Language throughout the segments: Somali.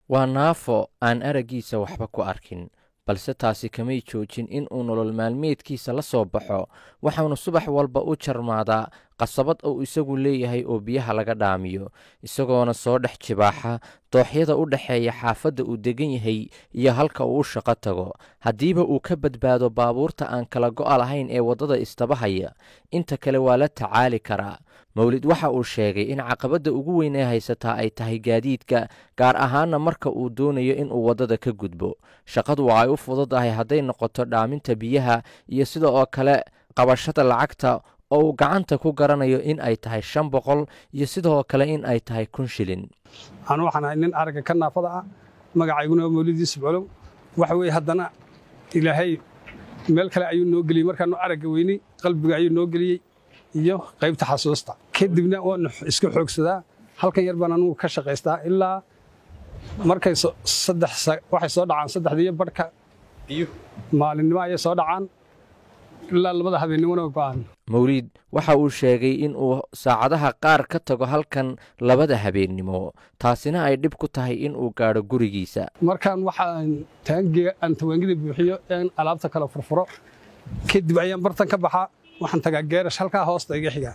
waa naafo aan araggiisa waxba ku arkin balse taasi kamay joojin in uu nolol maalmeedkiisa la soo baxo waxaanu subax walba u jarmaadaa qasabad uu isagu leeyahay oo biyaha laga dhaamiyo isagoona soo dhex jibaaxa dooxyada u dhexeeya xaafadda uu degan yahay iyo halka uu u shaqo tago haddiiba uu ka badbaado baabuurta aan kala go'a lahayn ee waddada istabahaya inta kale waa la tacaali karaa mawlid waxa uu sheegay in caqabadda ugu weyn ee haysataa ay tahay gaadiidka gaar ahaanna marka uu doonayo inuu waddada ka gudbo shaqadu waa ay u fududahay hadday noqoto dhaaminta biyaha iyo sida oo kale qabashada lacagta oo uu gacanta ku garanayo in ay tahay shan boqol iyo sidoo kale in ay tahay kun shilin anu waxaan ahay nin aragga ka naafada ah magacayguna waa mawlid yuusuf colow waxa weeye haddana ilaahay meel kale ayuu noo geliyey markaanu aragga weynay qalbiga ayuu noo geliyey iyo qaybta xasuusta kadibna waanu iska xoogsadaa halkan yar baan anugu ka shaqaystaa ilaa markay waxay soo dhacaan saddexdiiyo barhka maalinimo ayay soo dhacaan ilaa labada habeennimona go'aan mawliid waxa uu sheegay in uu saacadaha qaar ka tago halkan labada habeennimo taasina ay dhib ku tahay in uu gaadho gurigiisa markaan waxaan taangiga aan tawaangida buuxiyo aan alaabta kale furfuro kadib ayaan bartan ka baxaa waxaan tagaa geerash halkaa hoosta iga xigaa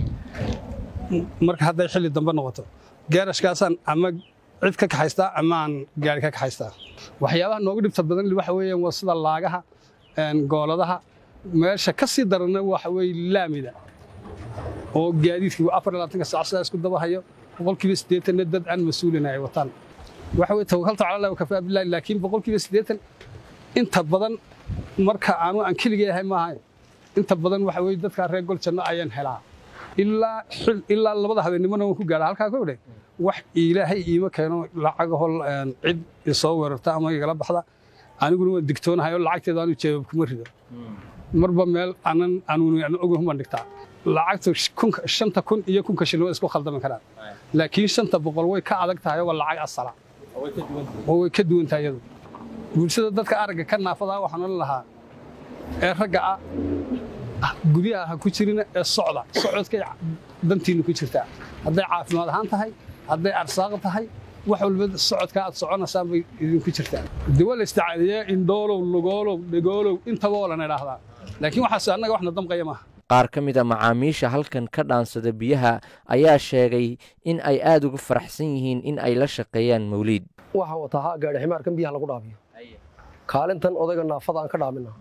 marka hadday xilli dambe noqoto geerashkaasaan ama cid ka kaxaystaa ama aan gaari ka kaxaystaa waxyaabaha nooga dhibta badan waxa weeyaan waa sida laagaha gooladaha meesha ka sii darana waxa weeye laamida oo gaadiidkii afar labaatanka saac sidaa isku dabahayo boqolkiiba siddeetanna dad aan mas-uulina ay wataan waxa weye tawakkaltu cala allah wakafaa billahi laakiin boqolkiiba siddeetan inta badan marka aanu aan keligay ahay maaha inta badan waxa weye dadkaa reer gol janno ayaan helaa ilaa ilaa labada habeennimona waan ku gaadha halkaa ka odhe wax ilaahay iima keeno lacagaho cid isoo weerarta ama igala baxda aniguna waan digtoonahay oo lacagteeda aanu jeebab kuma rido marba meel anan anuun oguhuman dhigtaa lacagta shanta kun iyo kunka shilin way isku khaldami karaan laakiin shanta boqol way ka adag tahay waa lacag asala oo way ka duwan tahay iyadu bulshada dadka aragga ka naafada waxaan odhan lahaa ee ragga ah guryaha ha ku jirina ee socda socodkay dantiinna ku jirtaa hadday caafimaad ahaan tahay hadday arsaaq tahay wax walba socodka aad soconaysaan bay idinku jirtaa de waa la isticaadiyaa indhoolow lugoolow dhegoolow intaba oo lan idhaahdaa laakiin waxaas annaga waxna damqaya maaha qaar ka mid a macaamiisha halkan ka dhaansada biyaha ayaa sheegay in ay aad ugu faraxsan yihiin in ay la shaqeeyaan mawliid waxaan wataa ha gaadhi ximaarkan biyaha lagu dhaabiyo kaalintan odayga naafada aan ka dhaamina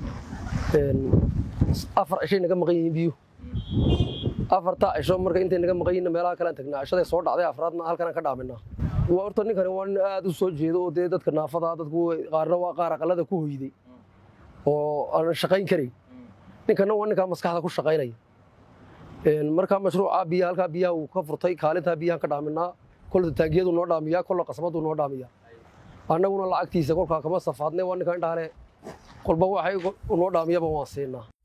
afar cishay naga maqan yihiin biyuhu afartaa cisho marka intay naga maqan yihiin meelaha kalean tagnaa cishaday soo dhacday afraadna halkanaan ka dhaaminaa waa horta ninkani waa nin aad u soo jeedo oo dee dadka naafada dadku qaarna waa qaar aqalada ku hoyday oo aan shaqayn karayn ninkana waa ninkaa maskaxda ku shaqaynaya markaa mashruuca biyaha halkaa biyaha uu ka furtay kaalintaa biyahan ka dhaaminaa kolta taangiyadu noo dhaamiyaa kolla qasbadu noo dhaamiyaa annaguna lacagtiisa kolkaa kama safaadne waa ninkaa indhaale kolba waxay noo dhaamiyaba waan siinaa